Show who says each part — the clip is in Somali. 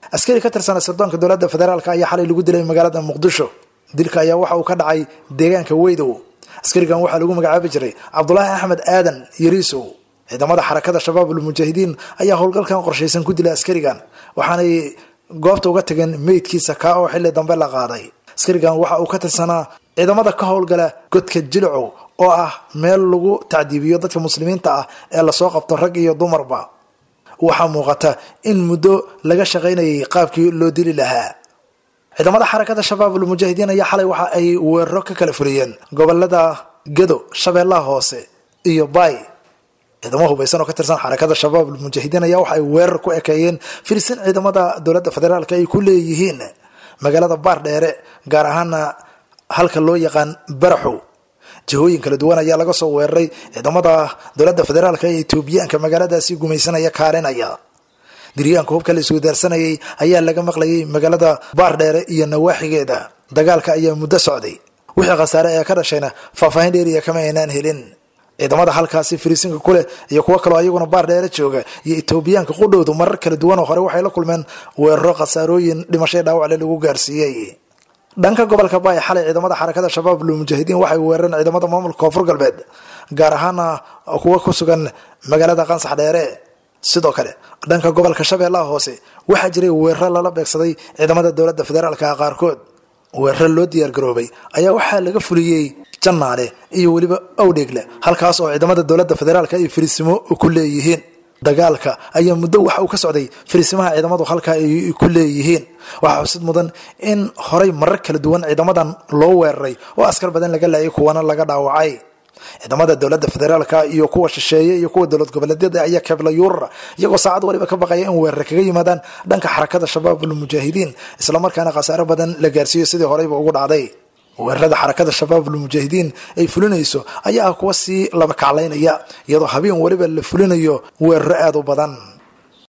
Speaker 1: askari ka tirsana sirdoonka dowladda federaalk ayaa xalay lagu dilay magaalada muqdisho dilka ayaa waxa uu ka dhacay deegaanka weydow askarigan waxaa lagu magacaabi jiray cabdulaahi axmed aadan yariisow ciidamada xarakada shabaabul mujaahidiin ayaa howlgalkan qorshaysan ku dilay askarigan waxaanay goobta uga tageen meydkiisa kaa oo xilli dambe la qaaday askarigan waxa uu ka tirsanaa ciidamada ka howlgala godka jilicow oo ah meel lagu tacdiibiyo dadka muslimiinta ah ee lasoo qabto rag iyo dumarba waxaa muuqata in muddo laga shaqaynayay qaabkii loo dili lahaa ciidamada xarakada shabaabul mujaahidiin ayaa xalay waxa ay weeraro ka kala fuliyeen gobolada gedo shabeellaha hoose iyo baay ciidamo hubaysan oo ka tirsan xarakada shabaabul mujaahidiin ayaa waxa ay weerar ku ekeeyeen firisin ciidamada dowladda federaalk ay ku leeyihiin magaalada baardheere gaar ahaana halka loo yaqaan baraxow jihooyin kala duwan ayaa laga soo weeraray ciidamada dowladda federaalk ee etoobiyaanka magaaladaasi gumaysanaya kaalinaya diryaanka hubka la iswadaarsanayay ayaa laga maqlayay magaalada baardheere iyo nawaaxigeeda dagaalka ayaa muddo socday wixii khasaare ee ka dhashayna faahfaahin dheeriya kama aynaan helin ciidamada halkaasi firiisinka kuleh iyo kuwo kaloo ayaguna baardheere jooga iyo etoobiyaanka qudhowdu marar kala duwan oo hore waxay la kulmeen weeraro khasaarooyin dhimashay dhaawacle lagu gaarsiiyey dhanka gobolka baay xalay ciidamada xarakada shabaabul mujaahidiin waxay weerareen ciidamada maamulka koonfur galbeed gaar ahaana kuwa ku sugan magaalada qansax dheere sidoo kale dhanka gobolka shabeellaha hoose waxaa jiray weeraro lala beegsaday ciidamada dowladda federaalka qaarkood weeraro loo diyaargaroobay ayaa waxaa laga fuliyey jannaale iyo weliba owdheegle halkaas oo ciidamada dowladda federaalka ay fariisimo ku leeyihiin dagaalka ayaa muddo waxa uu ka socday fariisimaha ciidamadu halkaa ay ku leeyihiin waxaa xusid mudan in horay marar kala duwan ciidamadan loo weeraray oo askar badan laga laayay kuwana laga dhaawacay ciidamada dowladda federaalka iyo kuwa shisheeye iyo kuwa dowlad goboleedyada ayaa keebla yuurara iyagoo saacad waliba ka baqaya in weerare kaga yimaadaan dhanka xarakada shabaabul mujaahidiin islamarkaana khasaare badan la gaarsiiyo sidii horeyba ugu dhacday weerarada xarakada shabaabul mujaahidiin ay fulinayso ayaa ah kuwa sii laba kaclaynaya iyadoo habeen waliba la fulinayo weeraro aada u badan